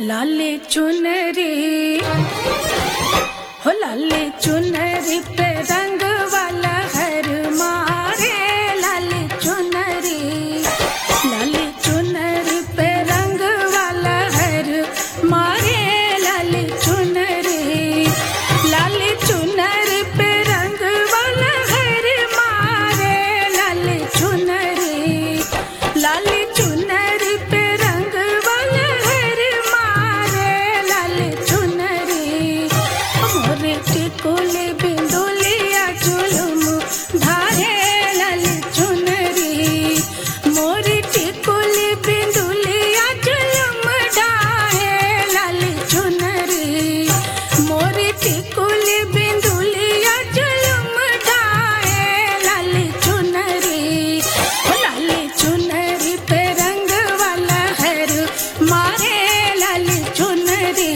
लाले चुनरी हो लाले चुनरी पे रंग वाला हर मारे लाले चुनरी लाले चुनरी पे रंग वाला हर मारे लाले चुनरी लाले चुनरी पे रंग वाला हर मारे लाले चुनरी लाले चुनरी पे रंग वाला हर मारे लाले चुनरी मोरे टिकुले बिंदुलिया चुलुम धारे लाले चुनरी मोरे टिकुले बिंदुलिया चुलुम धारे लाले चुनरी मोरे टिकुले बिंदुलिया चुलुम धारे लाले चुनरी ओ लाले चुनरी पे रंग वाला हर मारे लाले चुनरी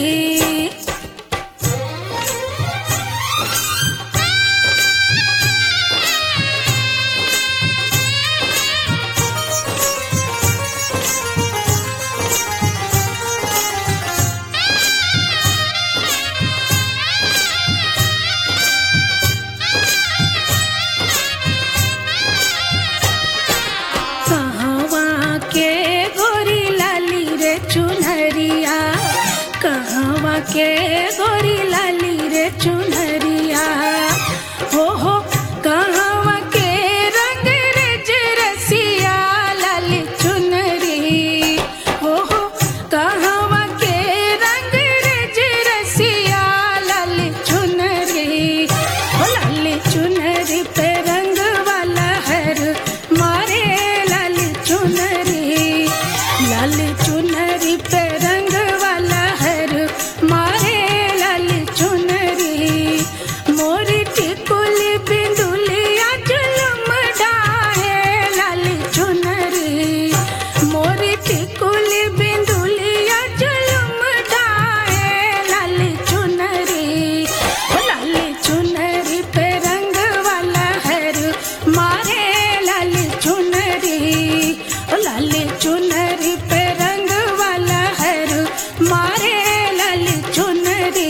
कहवा के गोरी लाली रे चुनरिया कहवा के गोरी लाली रे चुनरिया हो हो कहवा के रंग रे जरसिया लाली चुनरी हो हो कहवा के रंग रे जरसिया लाली चुनरी हो लाली चुनरी पे रंग वाला हर मारे लाली चुनरी लाली चुनरी पे रंग वाला हर मारे लाली चुनरी मोरी टिकुली बिंदुलिया जुलम डाहे लाली चुनरी मोरी टिकुली बिंदुलिया जुलम डाहे लाली चुनरी ओ लाली चुनरी पे रंग वाला हर मारे लाली चुनरी ओ लाली चुनरी पे रंग वाला हर मारे लाली चुनरी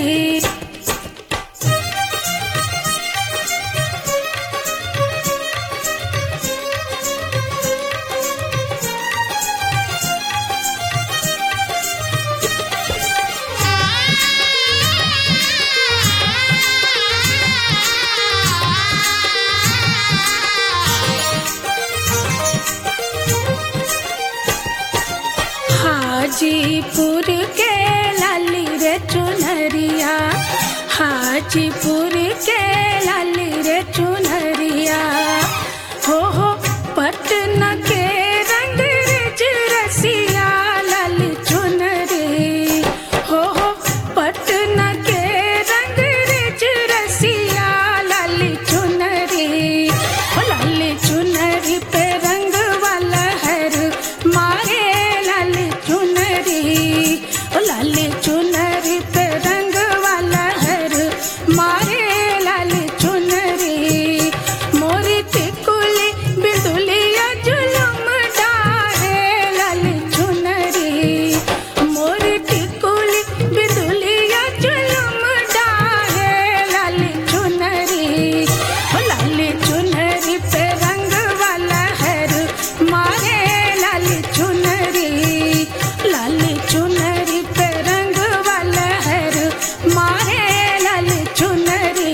हाजीपुर के लाली रे चुनरिया हाजीपुर के लाली रे चुनरिया हो हो पटना के रंग रिज रसिया लाली चुनरी हो हो पटना के रंग रिज रसिया लाली चुनरी ओ लाली चुनरी पे रंग वाला हर मारे लाली चुनरी ओ लाली चुनरी पे रंग वाला हर मारे लाली चुनरी मोरी टिकुली बिंदुलिया जुलम डाहे लाली चुनरी मोरी टिकुली बिंदुलिया जुलम डाहे लाली चुनरी ओ लाली चुनरी पे रंग वाला हर मारे लाली चुनरी लाली चुनरी पे रंग वाला हर मारे लाली चुनरी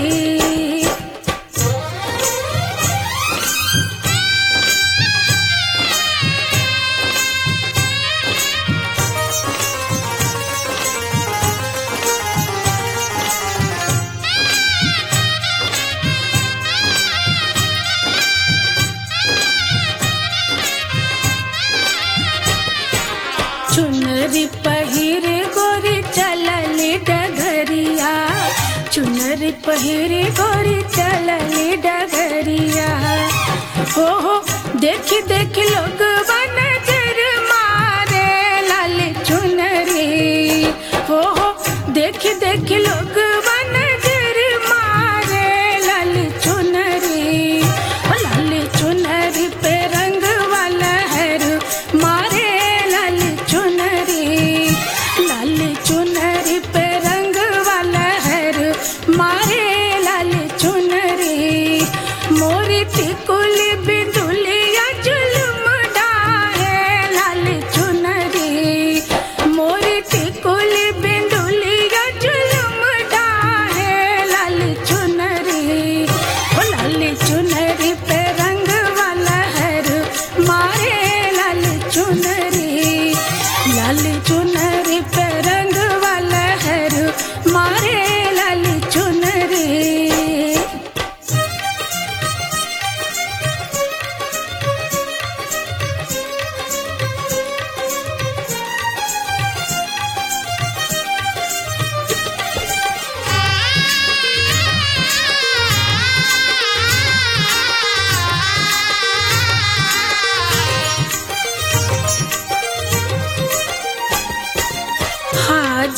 चुनरी पहिर गोरी चलली डगरिया चुनरी पहिर गोरी चलली डगरिया हो हो देखी देखी लोग नजर मारे लाली चुनरी हो हो देखी देखी लोग नजर मारे लाली चुनरी ओ लाली चुनरी पे रंग वाला हर मारे लाली चुनरी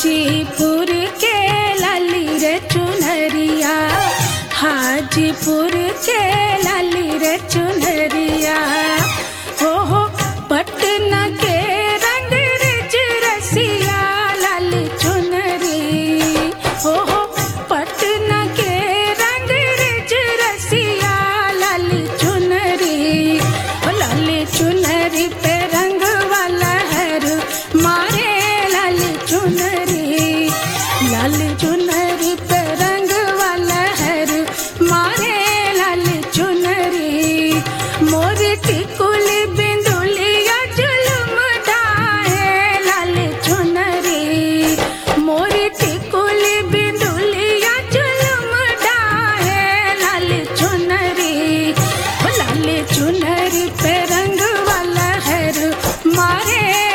हाजीपुर के लाली रे चुनरिया हाजीपुर के लाली रे चुनरिया हो हो पटना के रंग रिज रसिया लाली चुनरी हो हो पटना के रंग रिज रसिया लाली चुनरी हो लाली चुनरी पे रंग वाला हर मारे लाली चुनरी लाली चुनरी पे रंग वाला हर मारे लाली चुनरी मोर टिकुल बिंदुलिया जुलुम डाहे लाली चुनरी मोर टिकुल बिंदुलिया जुलुम डाहे लाली चुनरी ओ लाली चुनरी पे रंग वाला हर मारे